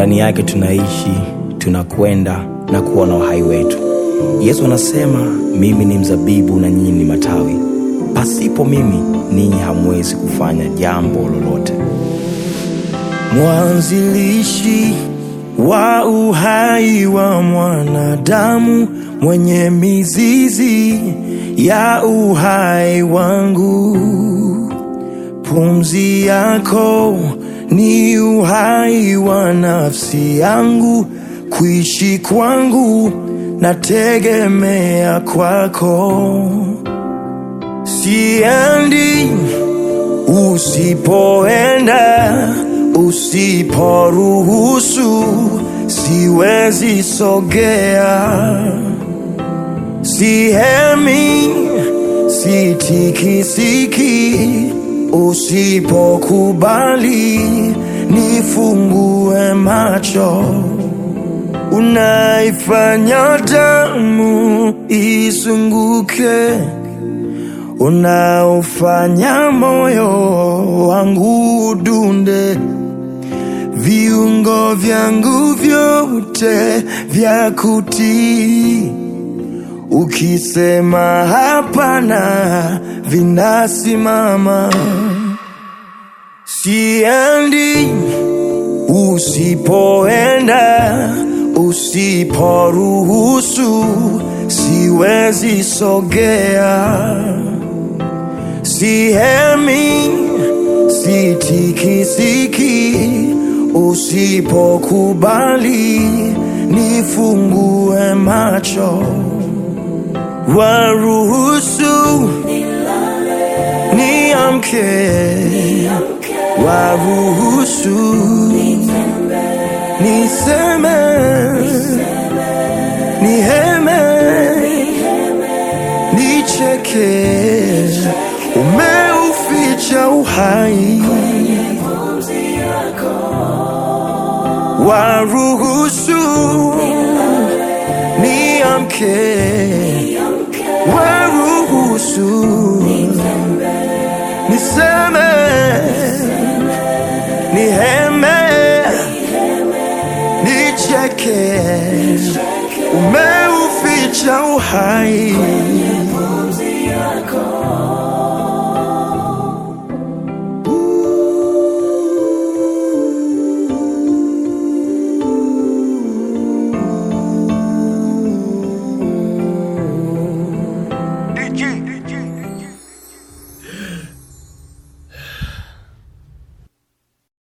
ndani yake tunaishi, tunakwenda na kuona uhai wetu. Yesu anasema, mimi ni mzabibu na nyinyi ni matawi, pasipo mimi ninyi hamwezi kufanya jambo lolote. mwanzilishi wa uhai wa mwanadamu, mwenye mizizi ya uhai wangu. Pumzi yako ni uhai wa nafsi yangu, kuishi kwangu nategemea kwako. Siendi usipoenda, usiporuhusu, siwezi sogea. Sihemi, sitikisiki, usipokubali nifungue macho. Unaifanya damu izunguke unaofanya moyo wangu udunde, viungo vyangu vyote vya kutii. Ukisema hapana, vinasimama. Siendi usipoenda, usiporuhusu, siwezi sogea. Sihemi, sitikisiki, usipokubali nifungue macho, waruhusu niamke, waruhusu niseme, niheme, nicheke umeuficha uhai, waruhusu niamke, waruhusu niseme, niheme, nicheke, umeuficha uhai